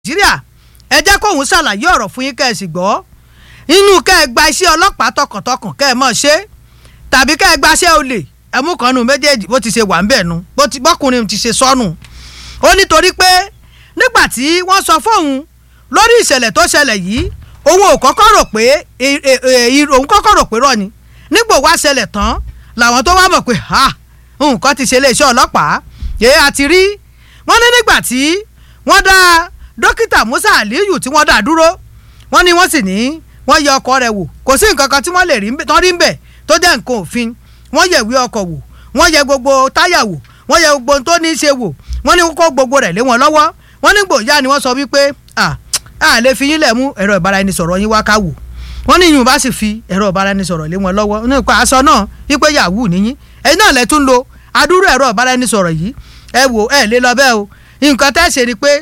nàìjíríà ẹ jẹ́ kóun ṣàlàyé ọ̀rọ̀ fún yín kẹ́ ẹ sì gbọ́ inú kẹ́ ẹ gba iṣẹ́ ọlọ́pàá tọkàntọkàn kẹ́ ẹ mọ̀ ṣe tàbí kẹ́ ẹ gbaṣẹ́ olè ẹmú kan nu méjèèjì bó ti ṣe wà ń bẹ̀ nu bọ́kùnrin ti ṣe sọnù ó nítorí pé nígbà tí wọ́n sọ fóun lórí ìṣẹ̀lẹ̀ tó ṣẹlẹ̀ yìí òun ò kọ́kọ́ rò pé òun kọ́kọ́ rò pé rọ́ ni nígbò wá ṣẹlẹ̀ tán làwọn tó wá mọ̀ pé ha nǹkan ti ṣe iléeṣẹ́ ọlọ́pàá èé àti rí wọ́n ní nígbà tí wọ́n dá dókítà Musa Aliyu tí wọ́n dá dúró wọ́n ní wọ́n sì ní wọ́n yẹ ọkọ̀ rẹ̀ wò kò sí nǹkan kan tí wọ́n lè rí tán rí ń bẹ̀ tó jẹ́ nǹkan òfin wọ́n yẹ ìwé ọkọ̀ wò wọ́n yẹ gbogbo táyà wò wọ́n yẹ gbogbo ohun tó ní í ṣe wò wọ́n ní kó gbogbo rẹ̀ lé wọn lọ́wọ́ wọ́n ní gbòòyà ni wọ́n sọ wípé à á lè fi yín lẹ̀ mú ẹ̀rọ ìbáraẹnisọ̀rọ̀ yín wá ká wò wọ́n ní yìnyín bá sì fi ẹ̀rọ ìbáraẹnisọ̀rọ̀ lé wọn lọ́wọ́ nípa aṣọ náà wípé yahoo níyín ẹ̀yin náà lẹ tún lo adúrú ẹ̀rọ ìbáraẹnisọ̀rọ̀ yìí ẹ wò ẹ lé lọ bẹ́ẹ̀ o nǹkan tẹ́ ṣe ni pé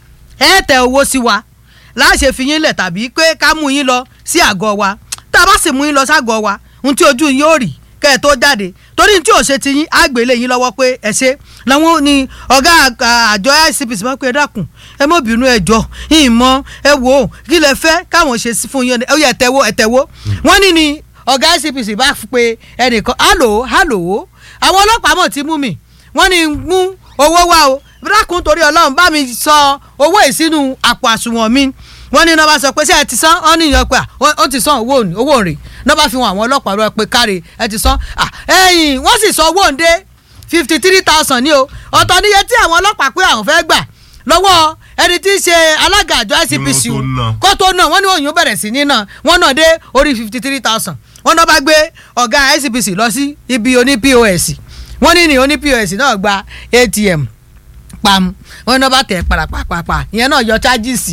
ẹ tẹ owó sí wa láṣẹ fi yín lẹ̀ tàbí pé ká mú yín lọ sí àgọ́ wa tá a bá sì mú yín lọ ságọ́ wa ohun tí ojú yín ó rí kẹ́ ẹ tó jáde torí tí ò ṣe ti yín á gbélé yín lọ́wọ́ pé ẹ ṣe làwọn ni ọ̀gá àjọ ICPC máa ń pè é dákun ẹ mọ̀ bínú ẹ jọ ìmọ̀ ẹ wò ó kí lẹ fẹ́ káwọn ṣe fún yín ẹ yẹ ẹ̀tẹ̀wó ẹ̀tẹ̀wó wọ́n ní ni ọ̀gá ICPC bá pe ẹnìkan hálò hálò àwọn ọlọ́pàá mọ̀ ti mú mi wọ́n ní mú owó wá o dákun torí ọlọ́run bá mi sọ owó ìsínú àpò àsùnwọ̀n mi wọ́n ní nọ́ba sọ pé ṣé ẹ ti san ọ́ níyàn pé ó ti san owó owó rẹ̀ nọ́ba fi hàn àwọn ọlọ́pàá rẹ pé káre ẹ ti san ẹ̀yìn wọ́n sì sọ owó òǹdé fifty three thousand ní o ọ̀tọ̀ níye tí àwọn ọlọ́pàá pé àwọn fẹ́ gbà lọ́wọ́ ẹni tí í ṣe alága àjọ ICPC kó tó náà wọ́n ní òyìnbó bẹ̀rẹ̀ sí ní náà wọ́n náà dé orí fifty three thousand wọ́n náà bá gbé ọ̀gá ICPC lọ sí ibi oní POS wọ́n ní ní oní POS náà gba ATM pam wọn náà bá tẹ parapapapa ìyẹn náà yọ chájìsì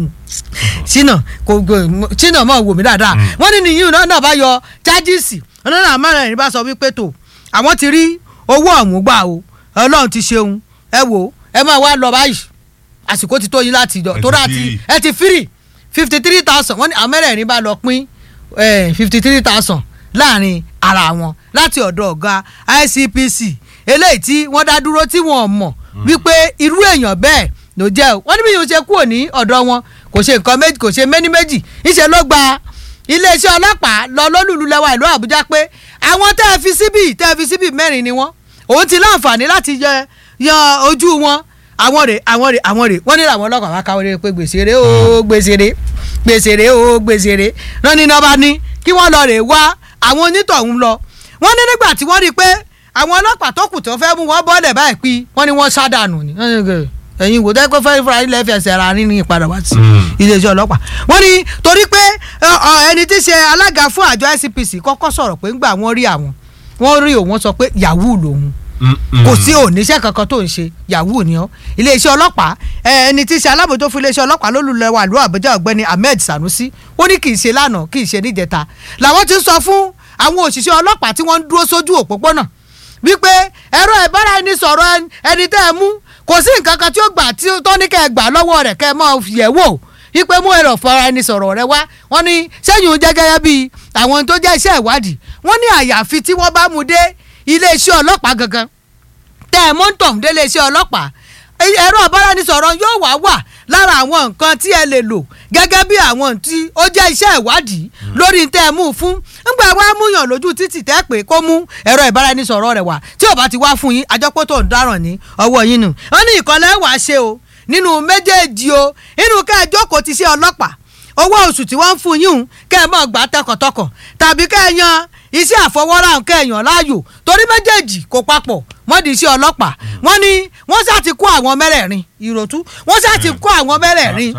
sínà kò sínà mọ wò mí dáadáa wọn ní nìyí náà bá yọ chájìsì wọn náà mẹ́rin bá sọ wípé tó àwọn ti rí owó ọ̀hún gbà o ọlọ́run ti ṣeun ẹ wò ẹ máa wá lọ báyìí àsìkò ti tó yín láti jọ tó láti ẹ ti fírì fifty three thousand wọn ní àwọn mẹ́rẹ̀ẹ̀rin bá lọ pín fifty three thousand láàrin ara wọn láti ọ̀dọ̀ ọ̀gá ICPC eléyìí tí wọ́n dá dúró tí wọ́n mọ̀ wípé irú èèyàn bẹ́ẹ̀ ló jẹ́ o wọ́n ní bí yóò ṣe kúrò ní ọ̀dọ̀ wọn kò ṣe nǹkan méjì kò ṣe méní méjì ìṣe ló gba iléeṣẹ́ ọlọ́pàá lọ lólùlù lẹ́wà ìlú Àbújá pé àwọn tẹ́ ẹ fi síbì tẹ́ ẹ fi síbì mẹ́rin ni wọ́n òun ti láǹfààní láti yẹ yan ojú wọn àwọn rè àwọn rè àwọn rè wọ́n ní làwọn ọlọ́pàá wá káwọ́ rè pé gbèsè rè ó gbèsè rè gbèsè rè ó gbèsè rè náà ní nọ́ba ní kí wọ́n lọ rè wá àwọn onítọ̀hún lọ wọ́n ní nígbà tí wọ́n rí i pé àwọn ọlọ́pàá tó kù tó fẹ́ mú wọn bọ́lẹ̀ báyìí pín wọ́n ní wọ́n sádànù ni ẹ̀yin wò dẹ́ pé fẹ́ẹ́ fúra ilẹ̀ fẹsẹ̀ ara ní ní ìpadà wá sí iléeṣẹ́ ọlọ́pàá wọ́n ní torí pé ẹni tí ṣe alága fún àjọ ICPC kọ́kọ́ sọ̀rọ̀ pé ńgbà wọ́n rí àwọn wọ́n rí òun sọ pé yahoo lòun kò sí oníṣẹ́ kankan tó ń ṣe yahoo ni ọ́ iléeṣẹ́ ọlọ́pàá ẹni tí ṣe alábòjó fún iléeṣẹ́ ọlọ́pàá lólùlẹ̀ wà ló Àbújá ọ̀gbẹ́ni Ahmed Sanusi ó ní kì í ṣe lánàá kì í ṣe níjẹta làwọn ti ń sọ fún àwọn òṣìṣẹ́ ọlọ́pàá tí wọ́n ń dúró sójú òpópónà wípé ẹ̀rọ ìbára ẹni sọ̀rọ̀ ẹni tẹ́ ẹ mú kò sí nǹkan kan tí ó gbà tí tó ní kẹ́ ẹ gbà lọ́wọ́ rẹ̀ kẹ́ ẹ máa yẹ̀ wò wípé mú ẹ̀rọ ìfara ẹni sọ̀rọ̀ rẹ wá wọ́n ní sẹ́yìn jẹ́ gẹ́gẹ́ bíi àwọn tó jẹ́ iṣẹ́ ìwádìí wọ́n ní àyàfi tí wọ́n bá mú dé iléeṣẹ́ ọlọ́pàá gangan tẹ́ ẹ mọ́tò dé iléeṣẹ́ ọlọ́pàá ẹ̀rọ ìbáraẹnisọ̀rọ̀ yóò wá wà lára àwọn nǹkan tí ẹ lè lò gẹ́gẹ́ bí àwọn tí ó jẹ́ iṣẹ́ ìwádìí lórí tẹ́ ẹ mú fún ńgbà wá múyàn lójú títì tẹ́ pé kó mú ẹ̀rọ ìbáraẹnisọ̀rọ̀ rẹ̀ wá tí ò bá ti wá fún yín àjọpọ̀ tó ń dáràn ní ọwọ́ yín nù wọ́n ní ìkànnì wàá ṣe o nínú méjèèjì o inú ká ẹ jókòó ti ṣe ọlọ́pàá owó oṣù tí wọ́n ń fún yín kẹ́ ẹ máa gbà tọkàntọkàn tàbí kẹ́ ẹ yan iṣẹ́ àfọwọ́rá kẹ́ ẹ yàn láàyò torí méjèèjì kò papọ̀ wọ́n di iṣẹ́ ọlọ́pàá wọ́n ní wọ́n ṣáà ti kó àwọn mẹ́rẹ̀ẹ̀rin ìròtú wọ́n ṣáà ti kó àwọn mẹ́rẹ̀ẹ̀rin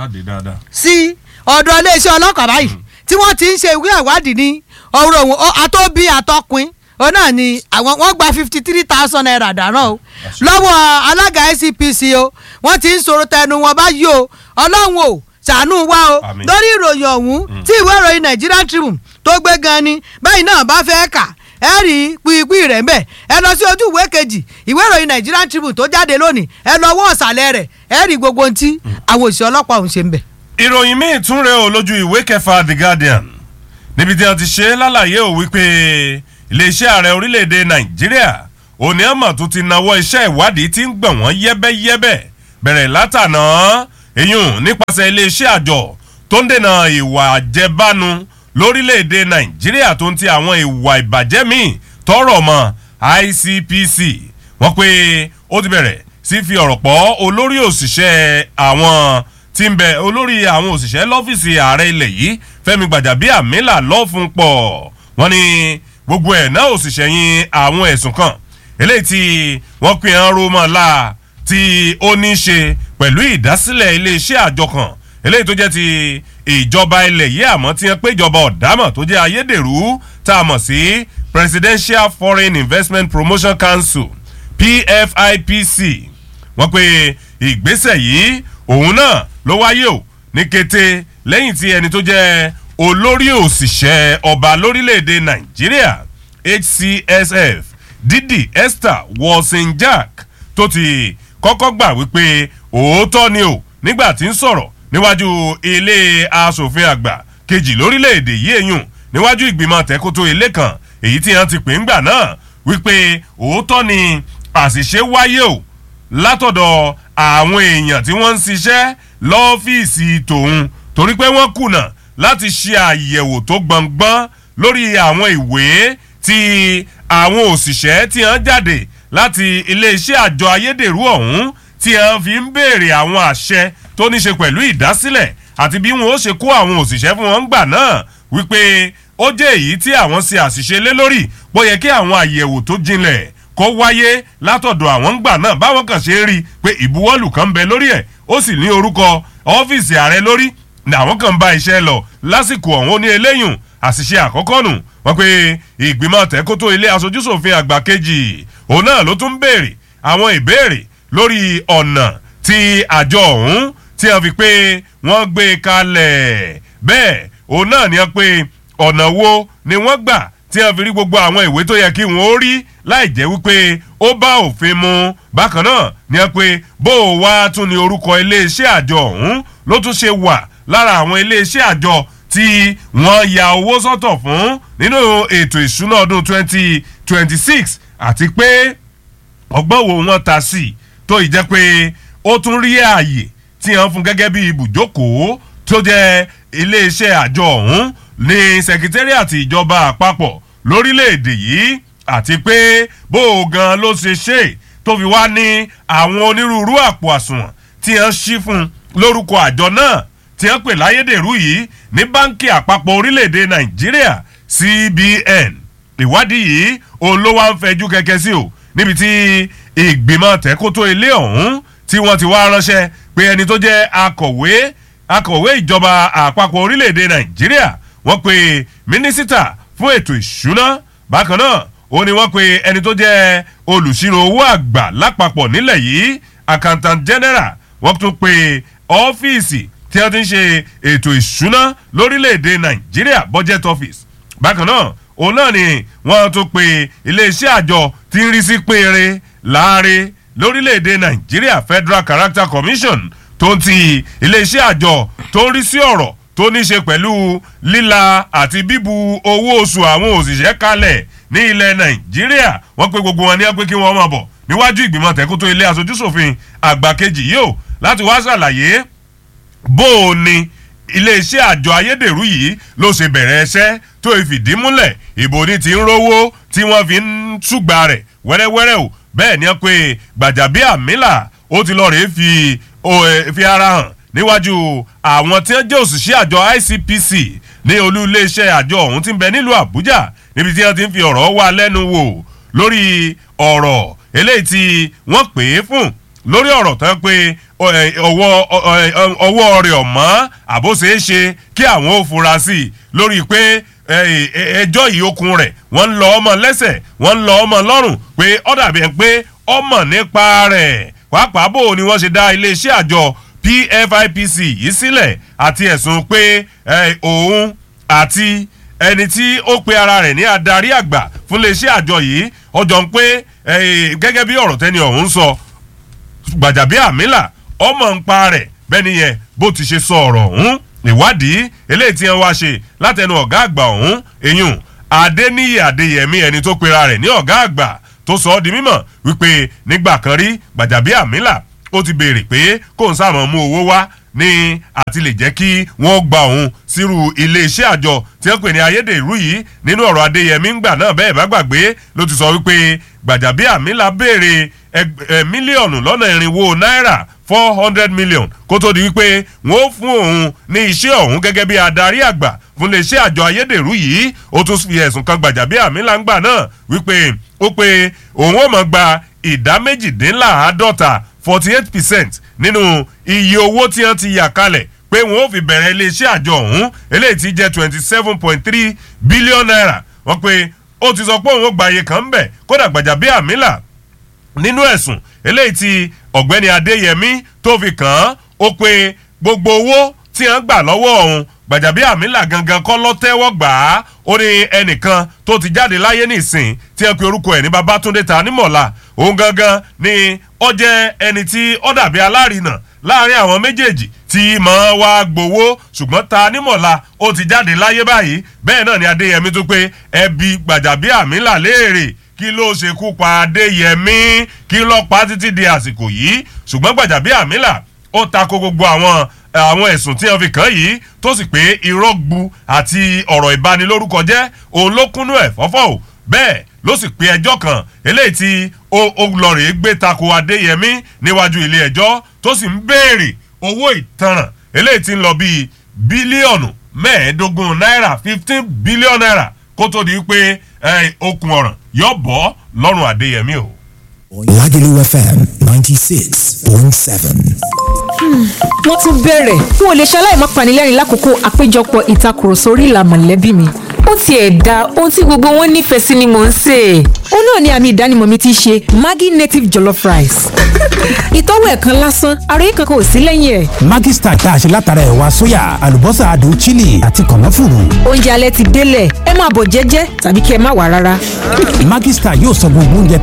sí ọ̀dọ̀ iléeṣẹ́ ọlọ́pàá báyìí tí wọ́n ti ń ṣe ìwé ìwádìí ní ọ̀rọ̀ òun àtọ́bí àtọkùn ọ náà ni àwọn wọ́n gba fifty three thousand naira dáná o lọ́wọ́ alága ICPC o wọ́n ti ń sọ̀rọ̀ tẹnu wọn báyìí o ọlọ́run o ṣàánú wa o lórí ìròyìn ọ̀hún tí ìwé ìròyìn Nigerian Tribune tó gbé gan ni bẹ́ẹ̀ náà bá fẹ́ kà ẹ rí pípín rẹ̀ ń bẹ̀ ẹ lọ sí ojú ìwé kejì ìwé ìròyìn Nigerian Tribune tó jáde lónìí ẹ lọ wọ́ ọ̀sàlẹ̀ rẹ̀ ẹ rí gbogbo ohun tí àwọn òṣìṣẹ́ ọlọ́pàá ọ̀hún ṣe ń bẹ̀. ìròyìn míì tún rèé o lójú ìwé kẹfà The Guardian níbi tí wọ́n ti ṣe lálàyé ò wípé iléeṣẹ́ ààrẹ orílẹ̀-èdè Nàìjíríà òní àmọ̀ tó ti nawọ́ iṣẹ́ ìwádìí tí ń gbọ̀n wọ́n yẹ́bẹ́yẹ́bẹ́ bẹ̀rẹ̀ látànà èyún nípasẹ̀ iléeṣẹ́ àjọ tó ń dènà ìwà àjẹbánu lórílẹ̀‐èdè nàìjíríà tó ń ti àwọn ìwà ìbàjẹ́ míì tọrọ mọ́ ICPC wọ́n pé ó ti bẹ̀rẹ̀ sí fi ọ̀rọ̀ pọ̀ olórí òṣìṣẹ́ àwọn tí ń bẹ olórí àwọn òṣìṣẹ́ lọ́fíìsì ààrẹ ilẹ̀ yìí Fẹ́mi Gbàjàbíàmílà lọ́fun pọ̀ wọ́n ní gbogbo ẹ̀ náà òṣìṣẹ́ yín àwọn ẹ̀sùn kan eléyìí tí wọ́n pè ń ro mọ́ la tí ó ní í ṣe pẹ̀lú ìdásílẹ̀ iléeṣẹ́ àjọ kan eléyìí tó jẹ́ ti ìjọba ilẹ̀ yìí àmọ́ tí wọ́n pé ìjọba ọ̀dámọ̀ tó jẹ́ ayédèrú tá a mọ̀ sí Presidential Foreign Investment Promotion Council PFIPC wọ́n pe ìgbésẹ̀ yìí òun náà ló wáyé o ní kété lẹ́yìn tí ẹni tó jẹ́ olórí òṣìṣẹ́ ọba lórílẹ̀‐èdè Nàìjíríà HCSF Didi Esther Wolsinjak tó ti kọ́kọ́ gbà wípé òótọ́ ni o nígbà tí ń sọ̀rọ̀ níwájú ilé asòfin àgbà kejì lórílẹ̀‐èdè yìí èyùn níwájú ìgbìmọ̀ tẹ́kótó ilé kan èyí tí wọ́n ti pè ń gbà náà wípé òótọ́ ni àṣìṣe wáyé o látọ̀dọ̀ àwọn èèyàn tí wọ́n ń ṣiṣẹ́ lọ́fíìsì tòun torí pé wọ́n kùnà láti ṣe àyẹ̀wò tó gbọ̀ngbọ́n lórí àwọn ìwé tí àwọn òṣìṣẹ́ tí wọ́n jáde láti iléeṣẹ́ àjọ ayédèrú ọ̀hún tí wọ́n fi ń béèrè àwọn àṣẹ tó ní ṣe pẹ̀lú ìdásílẹ̀ àti bí wọn ó ṣe kó àwọn òṣìṣẹ́ fún wọn gbà náà wípé ó jẹ́ èyí tí àwọn ṣe àṣìṣe lé lórí bó yẹ kí àwọn àyẹ̀wò tó jinlẹ̀ kó wáyé látọ̀dọ̀ àwọn ń gbà náà báwọn kàn ṣe rí i pé ìbuwọ́lù kan ń bẹ lórí ẹ̀ ó sì ní orúkọ ọ́fíìsì ààrẹ lórí ní àwọn kan bá iṣẹ́ lọ lásìkò ọ̀hún ó ní eléyùn àṣìṣe àkọ́kọ́ nù wọ́n pe ìgbìmọ̀ tẹ́kótó ilé aṣojúṣòfin àgbà kejì òun náà ló tún béèrè àwọn ìbéèrè lórí ọ̀nà tí àjọ ọ̀hún tí wọ́n fi pé wọ́n gbé kalẹ̀ bẹ́ẹ̀ òun náà ni wọ́n pe ọ̀nà wo ni wọ́n gbà tí wọ́n fi rí gbogbo àwọn ìwé tó yẹ kí wọ́n ó rí láì jẹ́ wípé ó bá òfin mu bákan náà ni wọ́n pe bó o wá tún ní orúkọ iléeṣẹ́ àjọ ọ̀hún ló tún ṣe wà lára àwọn iléeṣẹ́ àjọ tí wọ́n ya owó sọ́tọ̀ fún nínú ètò ìṣúná ọdún 2026 àti pé ọgbọ́n wo wọ́n ta sí tó ì jẹ́ pé ó tún rí ààyè tí wọ́n fún gẹ́gẹ́ bí ibùjókòó tó jẹ́ iléeṣẹ́ àjọ ọ̀hún ní sẹkítẹ́rìàtì ìjọba àpapọ̀ lórílẹ̀‐èdè yìí àti pé bó o gan ló ṣe ṣe tó fi wá ní àwọn onírúurú àpò àsùnwọ̀n tí wọ́n ṣí fún lórúkọ àjọ náà tí wọ́n pè láyédèrú yìí ní báńkì àpapọ̀ orílẹ̀‐èdè nàìjíríà CBN ìwádìí yìí òun ló wá ń fẹjú kẹ̀kẹ́ sí o níbi tí ìgbìmọ̀ tẹ́kótó ilé ọ̀hún tí wọ́n ti wá ránṣẹ́ pé ẹni tó jẹ́ akọ̀wé akọ̀wé ìjọba àpapọ̀ orílẹ̀‐èdè nàìjíríà wọ́n pe mínísítà fún ètò ìṣúná bákan náà ó ní wọ́n pe ẹni tó jẹ́ olùṣírò owó àgbà lápapọ̀ nílẹ̀ yìí accountant general wọ́n tún pe ọ́fíìsì tí wọ́n ti ń ṣe ètò ìṣúná lórílẹ̀‐èdè nàìjíríà budget office bákan náà òun náà ni wọ́n tún pe iléeṣẹ́ àjọ tí ń rí sí péré láàrin lórílẹ̀‐èdè nàìjíríà federal character commission tó ń ti iléeṣẹ́ àjọ tó ń rí sí ọ̀rọ̀ tó ní ṣe pẹ̀lú líla àti bíbu owó oṣù àwọn òṣìṣẹ́ kalẹ̀ ní ilẹ̀ nàìjíríà wọ́n pe gbogbo wọn ní pé kí wọ́n máa bọ̀ níwájú ìgbìmọ̀ tẹ́kótó ilé aṣojúṣòfin àgbà kejì yìí ó láti wá ṣàlàyé bó o ní iléeṣẹ́ àjọ ayédèrú yìí ló ṣe bẹ̀rẹ̀ ẹṣẹ́ tó fìdí múlẹ̀ ìbò ní ti ń rówó tí wọ́n fi ń ṣùgbà rẹ̀ wẹ́rẹ́wẹ́rẹ́ o bẹ́ẹ̀ ni wọ́n pe Gbàjàbíàmílà ó ti lọ́ọ́ rèé fi fi ara hàn níwájú àwọn tí wọ́n jẹ́ òṣìṣẹ́ àjọ ICPC ní olú iléeṣẹ́ àjọ ọ̀hún tí ń bẹ nílùú Àbújá níbi tí wọ́n ti ń fi ọ̀rọ̀ wá lẹ́nu wò lórí ọ̀rọ̀ eléyìí tí wọ́n pè é fún lórí ọ̀rọ̀ tán pé ọwọ́ rẹ̀ ọ̀mọ́ àbóṣeéṣe kí àwọn ò fura sí i lórí pé ẹjọ́ yìí okun rẹ̀ wọ́n ń lọ ọmọ lẹ́sẹ̀ wọ́n ń lọ ọmọ lọ́rùn pé ó dàbí ẹ̀ pé ọmọ nípa rẹ̀ pàápàá bò ni wọ́n ṣe dá iléeṣẹ́ àjọ PFIPC yìí sílẹ̀ àti ẹ̀sùn pé òun àti ẹni tí ó pe ara rẹ̀ ní adarí àgbà fún iléeṣẹ́ àjọ yìí ọjọ́ ń pé gẹ́gẹ́ bí ọ̀rọ̀ tẹ́ni ọ̀hún sọ Gbàjàbíàmílà ọmọ ń pa rẹ̀ bẹ́ẹ̀ nìyẹn bó ti ṣe sọ ọ̀rọ̀ ọ̀hún ìwádìí eléyìí tí wọ́n wá ṣe látẹnu ọ̀gá àgbà ọ̀hún èyún Adéníyì Adéyẹmí ẹni tó pera rẹ̀ ní ọ̀gá àgbà tó sọ ọ́ di mímọ̀ wípé nígbà kan rí Gbàjàbíàmílà ó ti béèrè pé kó n sáà mọ̀ mú owó wá ní àti lè jẹ́ kí wọ́n gba òun sírú iléeṣẹ́ àjọ tí wọ́n pè ní ayédèrú yìí nínú ọ̀rọ̀ adéyẹmí ńgbà náà bẹ́ẹ̀ bá gbàgbé ló ti sọ wípé gbàjàbíàmílà béèrè mílíọ̀nù lọ́nà irinwó náírà four hundred million kó tó di wípé wọ́n fún òun ní iṣẹ́ ọ̀hún gẹ́gẹ́ bí adarí àgbà fún iléeṣẹ́ àjọ ayédèrú yìí ó tún fi ẹ̀sùn kan gbàjàbíàmílà ńgbà náà wípé ó pé òun ò mọ̀ gba ìdá méjìdínláàádọ́ta forty eight percent nínú iye owó tí wọ́n ti yà kalẹ̀ pé wọ́n ó fi bẹ̀rẹ̀ iléeṣẹ́ àjọ ọ̀hún eléyìí ti jẹ́ twenty seven point three billion naira wọ́n pé ó ti sọ pé òun ó gba iye kan ń bẹ̀ kódà Gbajabiamila nínú ẹ̀sùn eléyìí tí ọ̀gbẹ́ni Adéyẹmí tó fi kàn án ó pé gbogbo owó tí wọ́n gbà lọ́wọ́ òun Gbajabiamila gangan kọ́ ló tẹ́wọ́ gbà á ó ní ẹnìkan tó ti jáde láyé nísìn tí wọ́n pe orúkọ ẹ̀ ní Babátúndé Tanímọ̀lá òun gangan ni ó jẹ́ ẹni tí ó dàbí alárinà láàrin àwọn méjèèjì tí mọ̀ wá gbowó ṣùgbọ́n Tanímọ̀lá ó ti jáde láyé báyìí bẹ́ẹ̀ náà ni Adéyẹmí tó pé ẹbí Gbajabiamila léèrè kí ló ṣekú pa Adéyẹmí kí ló pa títí di àsìkò yìí ṣùgbọ́n Gbajabiamila ó tako gbogbo àwọn àwọn ẹ̀sùn tí wọ́n fi kàn yìí tó sì pé irọ́ gbu àti ọ̀rọ̀ ìbanilórúkọ jẹ́ òun ló kúnnú ẹ̀ fọ́fọ́ o bẹ́ẹ̀ ló sì pe ẹjọ́ kan eléyìí tí ó lọ rèé gbé tako Adéyẹmí níwájú ilé ẹjọ́ tó sì ń béèrè owó ìtanràn eléyìí tí ń lọ bíi bílíọ̀nù mẹ́ẹ̀ẹ́dógún náírà fifteen billion naira kó tó di pé okùn ọ̀ràn yóò bọ́ lọ́rùn Adéyẹmí o. Lagelu FM ninety six point seven. wọ́n tún bẹ̀rẹ̀ n ò lè ṣaláì má panilẹ́rìn lákòókò àpéjọpọ̀ ìtakùrọ̀sọ orí ìlà mọ̀lẹ́bí mi ó tiẹ̀ da ohun tí gbogbo wọn nífẹ̀ẹ́ sí ni mò ń sè é. ó náà ni àmì ìdánimọ̀ mi ti ṣe Maggi native jollof rice. ìtọ́wò ẹ̀ kan lásán ara yìí kankan ò sí lẹ́yìn ẹ̀. Maggi star tá a ṣe látara ẹ̀wà sóyà àlùbọ́sà adùn chili àti kànáfùrù. oúnjẹ alẹ́ ti délẹ̀ ẹ máa bọ̀ jẹ́jẹ́ tàbí kí ẹ má wà rárá. Maggi star yóò sọ gbogbo oúnjẹ